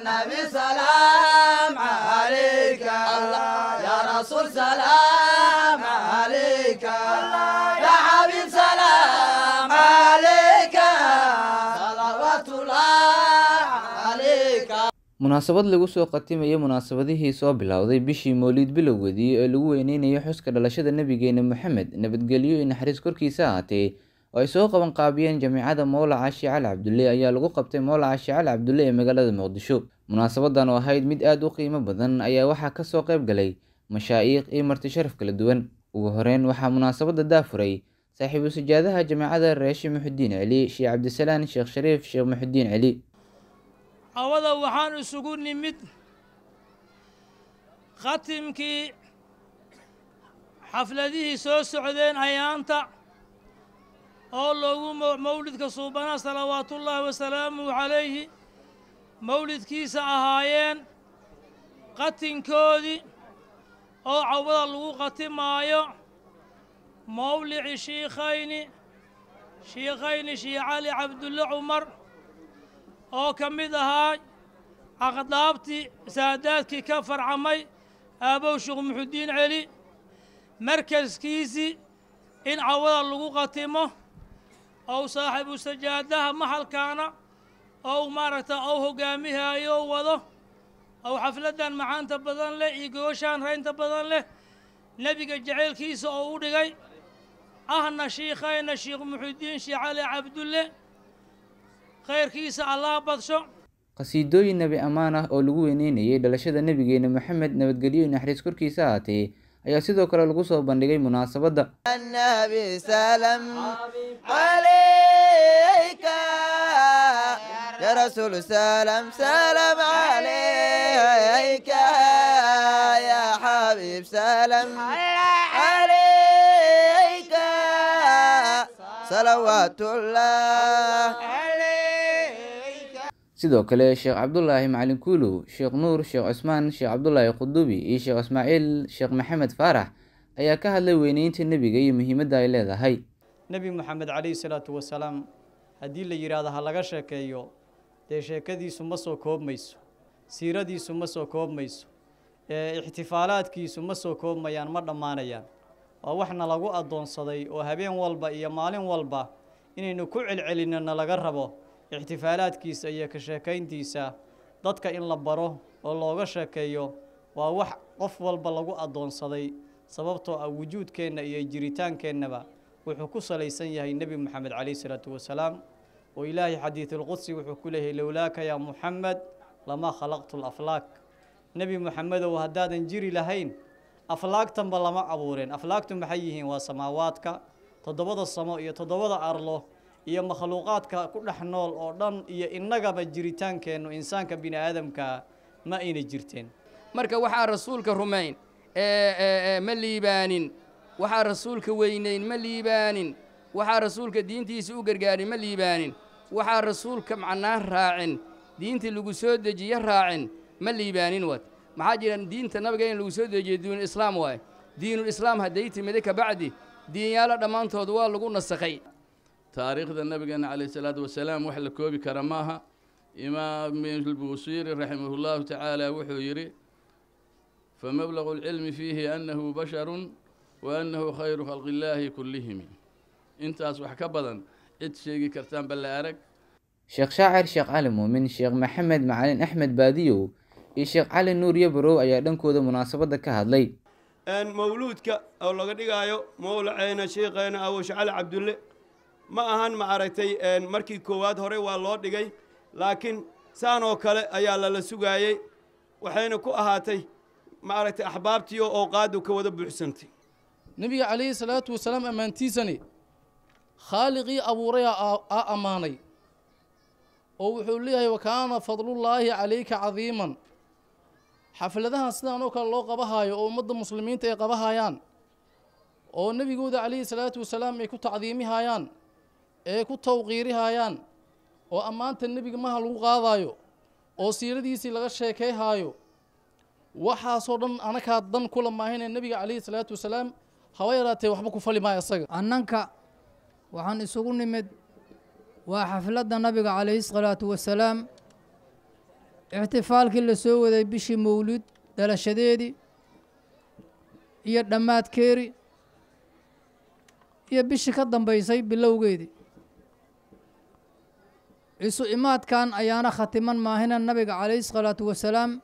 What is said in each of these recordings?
نبي سلام عليك يا رسول سلام عليك يا حبيب سلام عليك صلوات الله عليك munaasabad lagu soo qatimayo munaasabadihii soo bilowday bishii mowliid bilowgeedii ee lagu weyneynayo xuska dhalashada nebigeena moxamed nabadgelyo iyo naxariis korkiisa ahaatee oo ay soo qaban qaabiyeen jamiicada mowlaca shiicali cabdulle ayaa lagu qabtay mowlaca shiicali cabdulle ee magaalada muqdisho munaasabadan oo ahayd mid aada u qiimo badan ayaa waxaa kasoo qayb galay mashaa'iikh iyo marti sharaf kala duwan ugu horeyn waxaa munaasabada daafuray saaxiibu sajaadaha jamiicada reeshe muxudiin celi sheekh cabdisalaan sheekh shariif sheekh muxudiin celi awada waxaan isugu nimid khatimkii xafladihii soo socdeen ayaanta oo loogu mawlidka suubana salawaatullaahi wasalaamuhu calayhi mawlidkiisa ahaayeen qatinkoodii oo cawada lagu qatimaayo mawlici shiikhayni shiikhayni shii cali cabdulle cumar oo ka mid ahaa caqdaabtii saadaadkii ka farcamay aabow sheekh muxudiin celi markaskiisii in cawada lagu qatimo ou saaxiibu sajaadaha maxalkaana ou maaragta ou hoggaamihaayo wado ou xafladdan macaanta badan leh iyo gooshaan raynta badan leh nebiga jaceylkiisa oo u dhigay ahna shiikhayna sheekh muxudiin sheekh cali cabdulle khayrkiisa allah badsho qhasiidooyin nebi ammaan ah oo lagu weyneynayay dhalashada nebigeena moxamed nabadgelyo iyo naxariis korkiisa ahaatee ayaa sidoo kale lagu soo bandhigay munaasabadda النبي سلام عليك يا رسول سلام سلام عليك يا حبيب سلام عليك صلوات الله sidoo kale sheekh cabdulaahi macalin kuulow sheekh nuur sheekh cusmaan sheekh cabdulaahi qudubi iyo sheekh ismaaciil sheekh maxamed faarax ayaa ka hadlay weyneynta nebiga iyo muhiimadda ay leedahay nebi moxamed calayhi salaatu wasalaam haddii la yidhaahdo ha laga sheekeeyo dee sheekadiisu ma soo koobmayso siiradiisu ma soo koobmayso ee ixtifaalaadkiisu ma soo koobmayaan ma dhammaanayaan waa waxna lagu addoonsaday oo habeen walba iyo maalin walba inaynu ku celcelinno na laga rabo ixtifaalaadkiisa iyo ka sheekayntiisa dadka in la baro oo looga sheekeeyo waa wax qof walba lagu addoonsaday sababtoo ah wujuudkeenna iyo jiritaankeennaba wuxuu ku salaysan yahay nebi moxamed calayhi salaatu wasalaam oo ilaahay xadiidulqudsi wuxuu ku leeyahay lowlaaka yaa muxamed lamaa khalaqtu laflaak nebi moxamedow haddaadan jiri lahayn aflaagtanba lama abuureen aflaagtu maxay yihiin waa samaawaadka toddobada samo iyo toddobada arlo iyo makhluuqaadka ku dhex nool oo dhan iyo innagaba jiritaankeennu insaanka bini aadamka ma ayna jirteen marka waxaa rasuulka rumayn ma liibaanin waxaa rasuulka weynayn ma liibaanin waxaa rasuulka diintiisa u gargaarin ma liibaanin waxaa rasuulka macnaa raacin diintii lagu soo dejiye raacin ma liibaanin waad maxaa jira diinta nabiga in lagu soo dejiye diinulislaam waaye diinulislaam hadday timida kabacdi diinyaalo dhammaantood waa lagu nasakhay taariikhda nabigeena calayh isalaatu wasalaam wax la koobi kara maaha imaam albuusiiri raximahullahu tacaala wuxuu yidhi famablagu alcilmi fiihi annahu basharun wa annahu khayru khalqi illaahi kullihimi intaas wax ka badan cid sheegi kartaan balla arag sheekh shaacir sheekh cali muumin sheekh maxamed macalin axmed baadiyow iyo sheekh cali nuur yabarow ayaa dhankooda munaasabadda ka hadlay mawluudka oo laga dhigaayo mowlaceena sheikheena awosh cali cabdulle ma ahan ma aragtay markii koowaad hore waa loo dhigay laakiin saan oo kale ayaa lala sugaayey waxayna ku ahaatay ma aragtay axbaabtii oo qaadu ka wada buuxsantay nebiga calayhi salaatu wasalaam ammaantiisani khaaliqii abuuray aa ammaanay oo wuxuu leeyahay wa kaana fadlullaahi calayka cadiiman xafladahan sidaan oo kale loo qabahaayo oo ummadda muslimiinta ay qabahayaan oo nebigooda calayhi salaatu wasalaam ay ku tacdiimihayaan ee ku tawqiirihayaan oo ammaanta nebiga maha lagu qaadaayo oo siiradiisii laga sheekayhaayo waxaasoo dhan anakaa dan kula maahine nebiga calayhi salaatu wasalaam haba yaraatee waxba ku fali maayo isaga annanka waxaan isugu nimid waa xafladda nabiga calayhi salaatu wasalaam ixtifaalkii la soo waday bishii mawlid dhalashadeedii iyo dhammaadkeedii iyo bishii ka dambaysay bilowgeedii isu imaadkan ayaana khatiman maahina nabiga calayhi salaatu wasalaam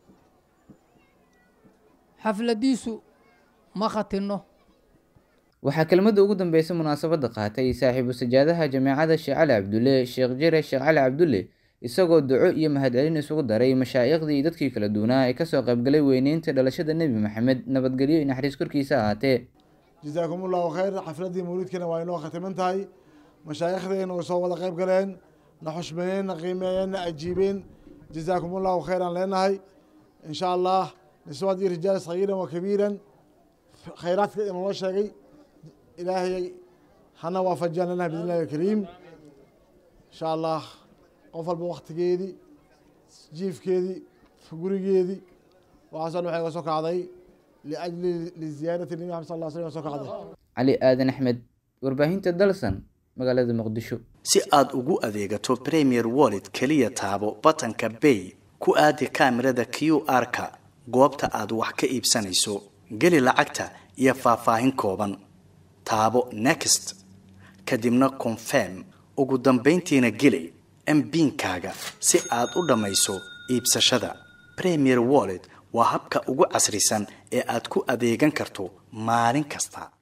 xafladiisu ma khatinno waxaa kelmadda ugu dambeysa munaasabadda qaatay saaxiibu sajaadaha jameecada sheekh cali cabdulle sheekh jire sheekh cali cabdulle isagoo duco iyo mahadcelin isugu daray mashaa'iqdii iyo dadkii kala duwanaa ee kasoo qaybgalay weyneynta dhalashada nebi maxamed nabadgelyo iyo naxariis korkiisa ahaatee jasaakum ullahu khayr xafladdii mawlidkana waa inoo khatiman tahay mashaayikhdeena way soo wada qayb galeen na xushmeeyeen na qiimeeyeen na ajiibeen jasaakum ullahu khayran leenahay in sha allah niswad iyo rijaal sagiiran wa kabiiran khayraadka inoola sheegay ilaahay hana waafajiyaan leenahay bidn illahi alkariim insha allah qof walba waktigeedii jiifkeedii gurigeedii waxaasoo dhan waxay ga soo kacday liajli liziyaarati nabi maxamed sal lla slam soo kacday cali aadan axmed warbaahinta dalsan magaalada muqdisho si aad ugu adeegato premier wallet keliya taabo batanka bay ku aadi kaamirada q r-ka goobta aad wax ka iibsanayso geli lacagta iyo faahfaahin kooban taabo next kadibna confirm ugu dambayntiina geli mbiinkaaga si aad u dhammayso iibsashada premier wallet waa habka ugu casrisan ee aad ku adeegan karto maalin kasta